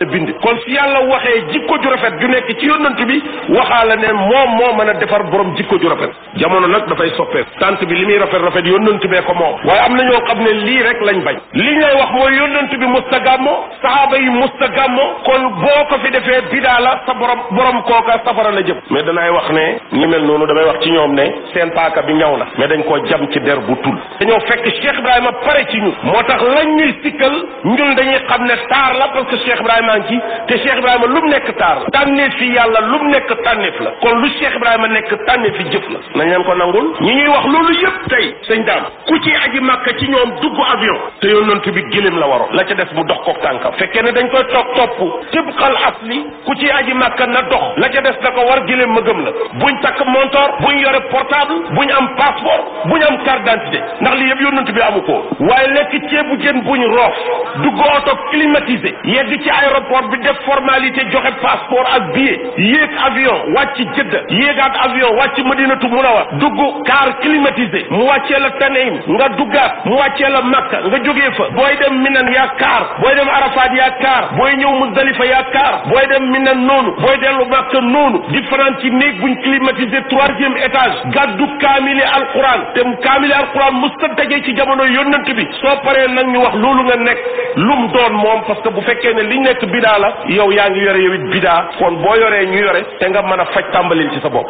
bind kon si yàlla waxee jikko ju rafet ju nekk ci yonent bi waxaala ne moom moo mën a defar borom jikko ju rafet jamono nag dafay soppeeku tant bi li muy rafet rafet yonent bee ko moom waaye am na ñoo xam ne lii rek lañ bañ li ngay wax mooy yonent bi musta gàmmo sahaaba yi musta gàmmo kon boo ko fi defee bidaa la sa borom borom kooka safara la jëm mais danaay wax ne ñi mel noonu damay wax ci ñoom ne seen paaka bi ñaw na mais dañ koo jam ci der bu tul dañoo fekk Cheikh Ibrahima pare ci ñun moo tax lañ ñuy sikkal ñun dañuy xam ne taar la parce que Cheikh Ibrahima ngi ci te Cheikh Ibrahima lu mu nekk taar la tànneef fi yàlla lu mu nekk tànneef la kon lu Cheikh Ibrahima nekk tànneef fi jëf la nañ leen ko nangul ñi ñuy wax loolu yëpp tey sëñ daam ku ci aji màkka ci ñoom dugg avion te yonent bi gëléem la waroon la ca des mu dox kook tànkam fekkee ne dañ koy toog topp tibqal asli ku ci aji màkka na dox la ca des na ko war gëléem ma gëm la buñ takk montor buñ yore portable buñ am passeport buñ am carte d'identité ndax li yëpp yonent bi amu ko waaye lekk ceebu jën buñ roof dugg oto climatisé yegg ci aéroport bi def formalité joxe passeport ak billet yéeg avion wàcc jëdda yéegaat avion wàcc madinatu munawar dugg car climatisé mu wàccee la taneim nga duggaat mu wàccee la makka nga jógee fa booy dem minan yaa kaar booy dem arafat yaa kaar booy ñëw muzdalifa yaa kaar booy dem minan noonu booy dellu makka noonu di fanaan ci néeg buñ climatisé troisième étage gàddu kaamili alquran te kaamili alquran musta daje ci jamono yonent bi soo paree nag ñu wax loolu nga nekk lum doon moom parce que bu fekkee ne li nekk bidaa la yow yaa ngi yore yow it bidaa kon boo yoree ñu yore te nga mën a faj tàmbalil ci sa bopp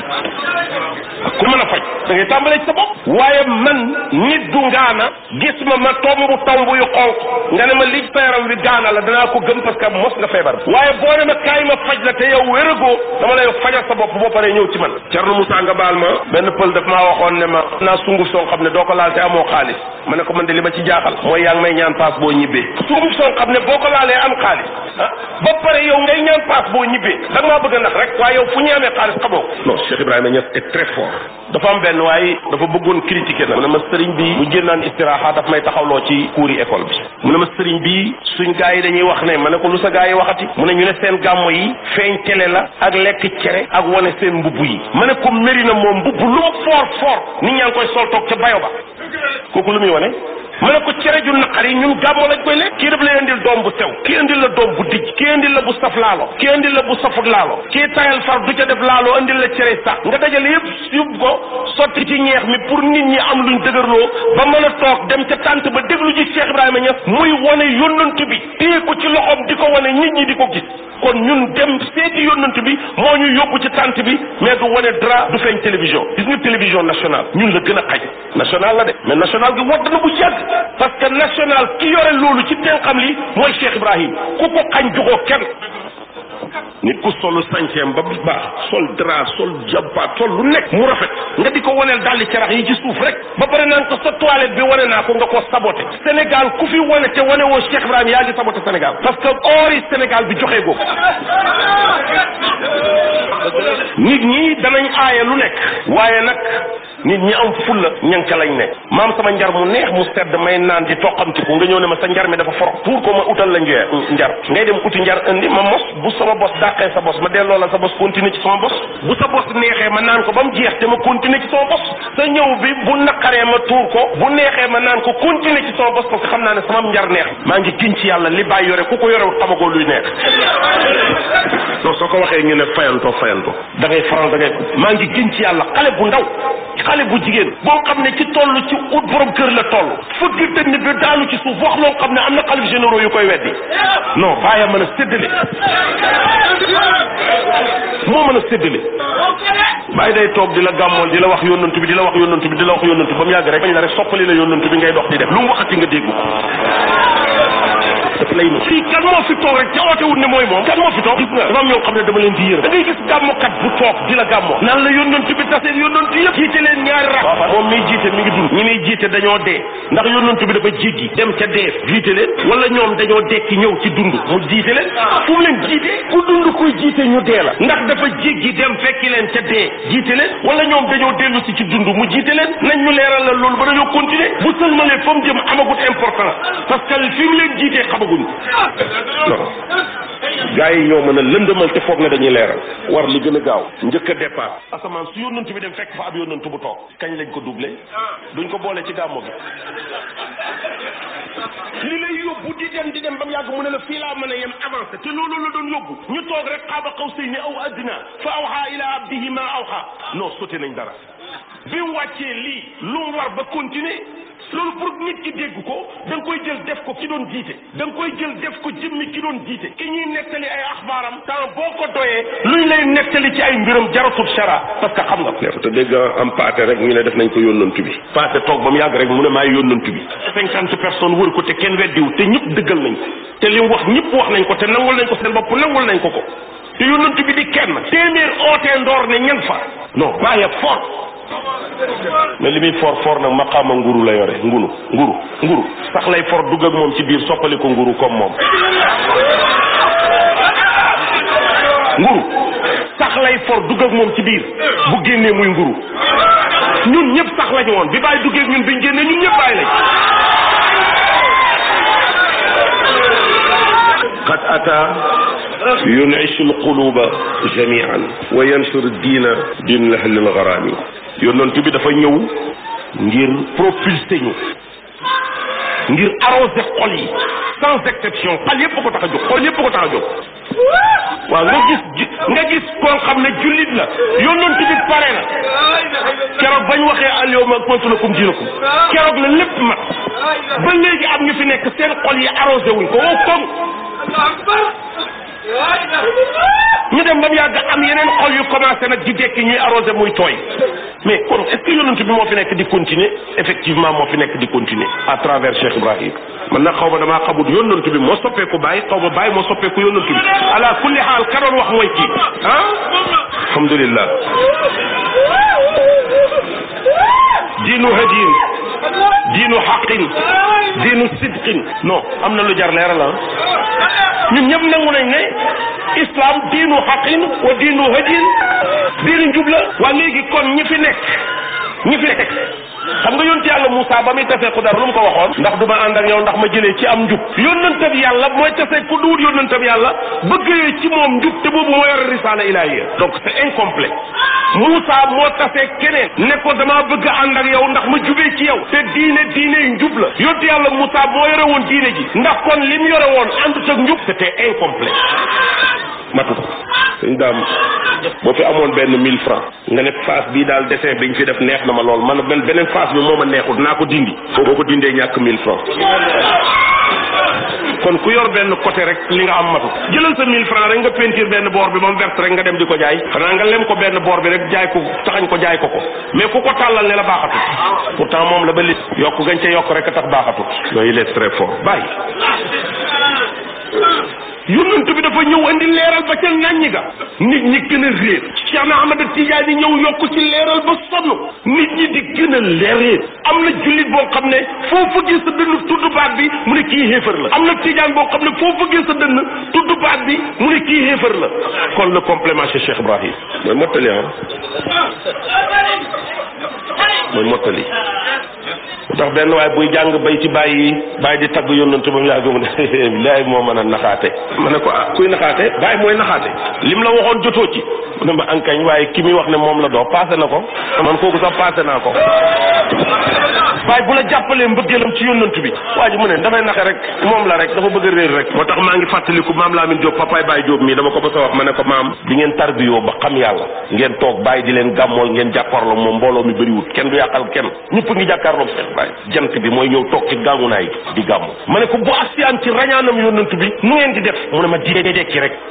ku mën a faj da ngay tàmbalee ci sa bopp waaye man nit du ngaana gis ma ma tombu tomb yu xonq nga ne ma li sa yaram wi gaana la danaa ko gëm parce que mos nga feebar waaye boo ne ma kaay ma faj la te yow wéragoo dama lay fajal sa bopp boo paree ñëw ci man Thierno Moussa nga baal ma benn pël daf maa waxoon ne ma naa sunguf soo xam ne doo ko laal te amoo xaalis ma ne ko man de li ma ci jaaxal mooy yaa ngi may ñaan paas boo ñibbee sunguf soo xam ne boo ko laalee am xaalis ah ba pare yow ngay ñaan paas boo ñibbee da nga maa bëgg a nax rek waaye yow fu ñu amee xaalis xamoo non Cheikh Ibrahima Niass est très fort dafa am benn waaye dafa bëggoon critiquer na mu ne ma sëriñ bi bu génnaan istiraha daf may taxawloo ci kuuri école bi mu ne ma sëriñ bi suñ gars yi dañuy wax ne ma ne ko lu sa gars yi waxati mu ne ñu ne seen gàmmo yi feeñ télé la ak lekk cere ak wane seen mbubb yi ma ne ko méri na moom mbubb lu mu fort fort nit ñaa ngi koy sol toog ca bayo ba kooku lu muy wane ma ne ko cere ju naqar yi ñun gàmmo lañ koy lekk kii daf lay indil doom bu sew kii indil la doom bu dijj kii indil la bu saf laalo kii indil la bu safut laalo kii tayal far du ca def laalo indil la cere sax nga dajale yëpp yóbbu ko sotti ci ñeex mi pour nit ñi am luñ dëgërloo ba mën a toog dem ca tànt ba déglu ji Cheikh Ibrahima Niass muy wane yónnant bi téye ko ci loxoom di ko wane nit ñi di ko gis kon ñun dem seeti yónnant bi moo ñu yóbbu ci tànt bi mais du wane dara du feeñ télévision gis nga télévision nationale ñun la gën a xaj national la de mais national gi wadd na bu yàgg parce que national ki yore loolu ci tenxam li mooy Cheikh Ibrahim ku ko xañ jugoo kenn nit ku solu sañceem ba baax sol drap sol jabbaat sol lu nekk mu rafet nga di ko waneel dalli carax yi ci suuf rek ba pare naan ko sa toilette bi wane naa ko nga ko saboté Sénégal ku fi wane te wane woo Cheikh Ibrahim yaa ngi saboté Sénégal parce que or yi Sénégal bi joxee googu nit ñi danañ aaye lu nekk waaye nag nit ñi am fulla ñan ca lañ nekk maam sama njar mu neex mu sedd may naan di toqamti ko nga ñëw ne ma sa njar mi dafa forox pour ko ma utal la njeer njar ngay dem uti njar indi ma mos bu sama bos dàqee sa bos ma delloo la sa bos continuer ci sama bos bu sa bos neexee ma naan ko ba mu jeex te ma continuer ci sama bos sa ñëw bi bu naqaree ma tuur ko bu neexee ma naan ko continuer ci sama bos parce que xam naa ne sama njar neex maa ngi giñ ci yàlla li bàyyi yore ku ko yorewul xamagoo luy neex non soo ko waxee ñu ne fayantoo fayantoo da ngay faral da ngay maa ngi giñ ci yàlla xale bu ndaw xale bu jigéen boo xam ne ci toll ci ut borom kër la toll fëgg dënn bi daanu ci suuf wax loo xam ne am na xalif généraux yu koy weddi non bàyyi mën a séddale moo mën a séddale bàyyi day toog di la gàmmool di la wax yónnantu bi di la wax yónnantu bi di la wax yónnantu ba mu yàgg rek bañ la rek soppali la yónnantu bi ngay dox di def lu mu waxati nga dégg daf lay nëb fii kan moo fi toog rek ca oote wut ne mooy moom kan moo fi toog gis nga dafa am ñoo xam ne dama leen di yërëm da ngay gis gàmmokat bu toog di la gàmmoo naan la yónnantu bi taseen yónnantu yëpp jiite leen ñaari rak moom miy jiite mi ngi dund ñi muy jiite dañoo dee ndax yónnantu bi dafa jéggi dem ca dee jiite leen wala ñoom dañoo dekki ñëw ci dund mu jiite leen fu mu leen jiite ku dund kuy jiite ñu dee la ndax dafa jéggi dem fekki leen ca dee jiite leen wala ñoom dañoo dellu si ci dund mu jiite leen nañ ñu leeral la loolu ba dañoo continuer bu sëlmalee fa mu jëm amagut importance parce que fi mu leen jiitee xamaguñ non gars yi ñoo mën a lëndëmal te foog ne dañuy leeral war li gën a gaaw njëkk a départ asamaan su yónnantu bi dem fekk fa ab yónnantu bu toog kañ lañ ko doublé duñ ko boole ci gàmmo gi li lay yóbbu di dem di dem ba mu yàgg mu ne la fii laa mën a yem avancé te loolu la doon yóbbu ñu toog rek xaaba qawsayni aw adna fa awha ila abdihi ma awha non sote nañ dara bi mu wàccee lii lu mu war ba continuer loolu pour nit ki dégg ko da nga koy jël def ko ki doon jiite da nga koy jël def ko jëmmi ki doon jiite ki ñuy nettali ay axbaaram temps boo ko doyee luñ lay nettali ci ay mbiram jaratul shara parce que xam nga ko te dégg am paate rek ñu ne def nañ ko yónnantu bi paate toog ba mu yàgg rek mu ne maay yónnantu bi cinquante personnes wër ko te kenn weddiwu te ñëpp dëggal nañ ko te li mu wax ñëpp wax nañ ko te nangul nañ ko seen bopp nangul nañ ko ko te yónnantu bi di kenn téeméer ootee ndoor ne ñan fa non bàyyi fort mais li muy for for nag maqaama nguru la yore ngunu nguru nguru sax lay for dugg ak moom ci biir soppali ko nguru comme moom nguru sax lay for dugg ak moom ci biir bu génnee muy nguru ñun ñëpp sax lañu woon bi bàyyi duggee ak ñun biñ génnee ñun ñëpp bàyyi lañ qad ata yunishu alquluba jamian wa yansur diina din lahli algarami yonent bi dafa ñëw ngir propulser ñu ngir arroser xol yi sans exception xol yépp ko tax a jóg xol yépp ko tax a jóg waaw nga gis nga gis koo xam ne jullit la yonent bi pare na keroog bañ waxee al yawma akmaltu lakum diinakum keroog la lépp mat ba léegi am ñu fi nekk seen xol yi arrosé wuñ ko wow koŋ ñu dem ba mu yàgg am yeneen xol yu commencé nag di dekki ñuy arrosé muy tooy mais kon est-ce que yonent bi moo fi nekk di continuer effectivement moo fi nekk di continuer à travers Cheikh Ibrahim man nag xaw ma damaa xamut yonent bi moo soppeeku bàyyi xaw ma bàyyi moo soppeeku yonent bi ala kulli xaal ka doon wax mooy kii ah alhamdulillah diinu hadin diinu xaqin diinu sidqin non am na lu jar leeral ah ñun ñëpp nangu nañ ne islam diinu xaqin wa diinu hadin diinu njub la waa léegi kon ñi fi nekk ñi fi nekk xam nga yonent yàlla Moussa ba muy tasee ku dara lu mu ko waxoon ndax du ma ànd ak yow ndax ma jëlee ci am njub yónnantab yàlla mooy tasee ku duwut yónnantab yàlla bëggee ci moom njub te boobu moo yor risaala ilaahiya donc c'est incomplet Moussa moo tasee keneen ne ko damaa bëgg a ànd ak yow ndax ma jubee ci yow te diine diine njub la yonent yàlla Moussa moo yore woon diine ji ndax kon li mu yore woon àndut ak njub c'était incomplet matu ko suñ daam boo fi amoon benn mille francs nga ne face bii daal dessin biñ fi def neex na ma lool man benn beneen face bi moo ma neexut naa ko dindi boo ko dindee ñàkk mille francs kon ku yor benn côté rek li nga am matu jëlal sa mille francs rek nga peinture benn boor bi ba mu verte rek nga dem di ko jaay xanaa nga lem ko benn boor bi rek jaay ko taxañ ko jaay ko ko mais ku ko tàllal ne la baaxatut pourtant moom la ba li yokk gañ ca yokk rek a tax baaxatut yooyu il est très fort bàyyi yonent bi dafa ñëw andi leeral ba ca ŋàññi ga nit ñi gën a réer Cheikh na Ahmad Tidiane ñëw yokk ci leeral ba sonn nit ñi di gën a leer am na jullit boo xam ne foo fëggee sa dënn tudd baat bi mu ne kii xéefar la am na tijaan boo xam ne foo fëggee sa dënn tudd baat bi mu ne kii xéefar la kon le complément chez Cheikh Ibrahim mooy mottali ah mooy mottali tax benn waaye buy jàng bay ci bàyyi bàyyi di tagg yónnante ba mu yàgg mu ne bilaay moo mën a naxaate ma ne ko ah kuy naxaate bàyyi mooy naxaate lim la waxoon jotoo ci mu ne ma ankañ waaye ki muy wax ne moom la doo passé na ko man kooku sax passé naa ko bàyyi bu la jàppalee mbëggeelam ci yónnant bi waa ji mu ne dafay naxe rek moom la rek dafa bëgg a réer rek moo tax maa ngi fàttaliku maam Lamine Diop papaay Baye Diop mii dama ko bëgg a wax ma ne ko maam di ngeen tarbiyoo ba xam yàlla ngeen toog bàyyi di leen gàmmool ngeen jàkkaarloo moom mbooloo mi bëriwut kenn du yàqal kenn ñëpp ngi jàkkaarloo Cheikh Baye jant bi mooy ñëw toog ci gàngunaay di gàmmu ma ne ko bu asiyaan ci rañaanam yónnant bi nu ngeen di def mu ne ma di dee dekki rek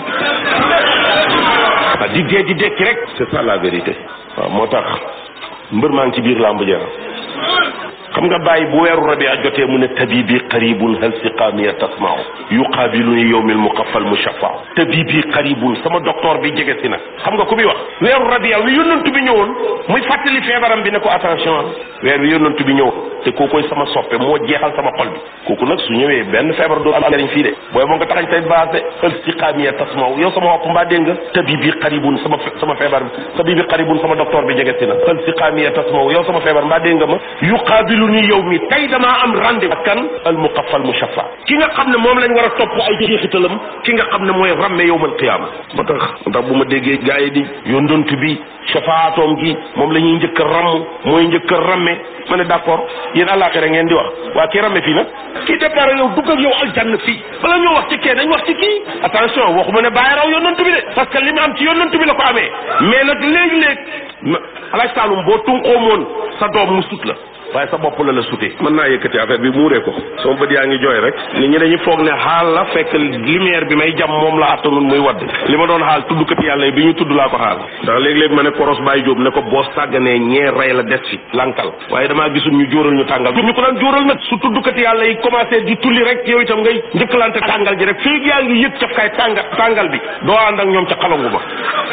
ah di dee di dekki rek c'est ça la vérité waaw moo tax mbër maa ngi ci biir làmb ja xam nga bàyyi bu weeru rabia jotee mu ne tabibi qaribun hal siqaamiya tasmaaw yuqaabiluni yowmil muqaffal mushaffa tabibi qaribun sama docteur bi jege si nag xam nga ku bi wax weeru rabia wi yónnantu bi ñëwoon muy fàttali feebaram bi ne ko attention weer wi yónnantu bi ñëw te kookoy sama soppe moo jeexal sama xol bi kooku nag su ñëwee benn feebar doo am njariñ fii de booy boo nga taxañ tay base de hal siqaamiya tasmaaw yow sama wopp mbaa dégg nga tabibi qaribun sama sama feebar bi tabibi qaribun sama docteur bi jege si na hal siqaamiya tasmaaw yow sama feebar mbaa dégg nga ma yuqaabilu lu ni yow mi tey damaa am rendez-vous ak kan al muqaffal mushaffa ki nga xam ne moom lañ war a topp topp ay jeexitalam ki nga xam ne mooy ramme yowmal qiyaama moo tax moo tax bu ma déggee gars yi di yóndontu bi shafaatoom gi moom la ñuy njëkk a ramm mooy njëkk a ramme ma ne d'accord yéen àllaaxira ngeen di wax waa kii ramme fii nag kii départ yow dugg ak yow aljanna fii bala ñoo wax ci kee dañ wax ci kii attention waxuma ne bàyyi raw yónnantu bi de parce que li mu am ci yónnantu bi la ko amee mais nag léegi-léeg alaaj Saalum boo tunqoomoon sa doom mu sut la waaye sa bopp la la sutee mën naa yëkkati affaire bi muuree ko sama bët yaa ngi jooy rek nit ñi dañuy foog ne xaal la fekk lumière bi may jam moom la attanul muy wadd li ma doon xaal tuddkat yàlla yi bi ñu tudd laa ko xaal ndax léeg-léeg ma ne koros Baye Diop ne ko boo sàgganee ñee rey la des fi lankal waaye damaa gisul ñu jóoral ñu tàngal ñu ko daan jóoral nag su tuddkat yàlla yi commencé di tulli rek yow itam ngay njëkkalante tàngal ji rek fii yaa ngi yëg cafkaay tàngal tàngal bi doo ànd ak ñoom ca xalangu ba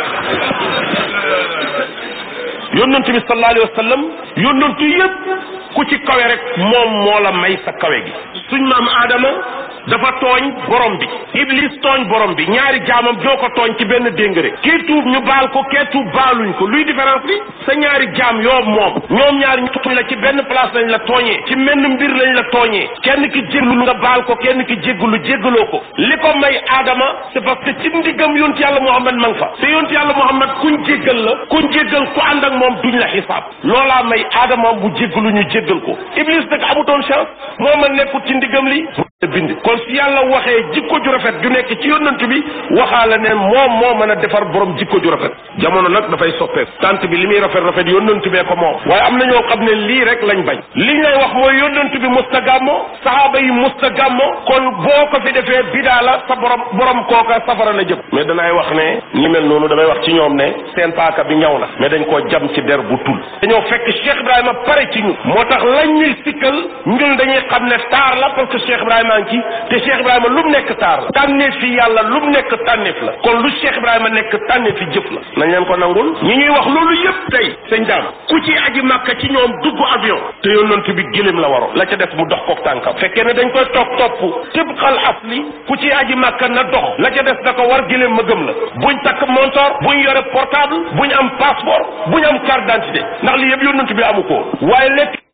yónnantu bi sallallahu alayhi wa sallam yónnantu yëpp ku ci kawe rek moom moo la may sa kawe gi suñ maam aadama dafa tooñ borom bi iblis tooñ borom bi ñaari jaamam ñoo ko tooñ ci benn déngëre kii tuub ñu baal ko kee tuub baaluñ ko luy différence bi sa ñaari jaam yoo moom ñoom ñaari ñu tooñ la ci benn place lañ la tooñee ci menn mbir lañ la tooñee kenn ki jéggalu nga baal ko kenn ki jéggalu jéggaloo ko li ko may aadama c'est parce que ci ndiggam yonti yàlla muhammad ma nga fa te yonti yàlla muhammad kuñ jéggal la kuñ jéggal ku ànd ak moom duñ la xisaab loolaa may aadama bu jéggalu ñu jéggal ko iblis nag amutoon chance moo ma nekkut ci ndiggam li bind kon si yàlla waxee jikko ju rafet ju nekk ci yónnant bi waxaala ne moom moo mën a defar borom jikko ju rafet jamono nag dafay soppeeku tant bi li muy rafet rafet yónnant bee ko moom waaye am na ñoo xam ne lii rek lañ bañ liñ lay wax mooy yónnant bi musta gàmmo sahaaba yi musta gàmmo kon boo ko fi defee bidaa la sa borom borom kooka safara la jëm mais danaay wax ne ñi mel noonu damay wax ci ñoom ne seen paaka bi ñaw na mais dañ koo jam ci der bu tul dañoo fekk Cheikh Ibrahima pare ci ñun moo tax lañ ñuy sikkal ñun dañuy xam ne taar la parce que Cheikh Ibrahima maa ngi ci te Cheikh Ibrahima lu mu nekk taar la tànneef fi yàlla lu mu nekk tànneef la kon lu Cheikh Ibrahima nekk tànneef fi jëf la nañ leen ko nangul ñi ñuy wax loolu yëpp tey sëñ daam ku ci aji màkka ci ñoom dugg avion te yonent bi gëléem la waroon la ca def mu dox kook tànkam fekkee ne dañ koy topp topp tëb xal asli ku ci aji màkka na dox la ca des da ko war gëléem ma gëm la buñ takk montor buñ yore portable buñ am passeport buñ am carte d'identité ndax li yëpp yonent bi amu ko waaye lekk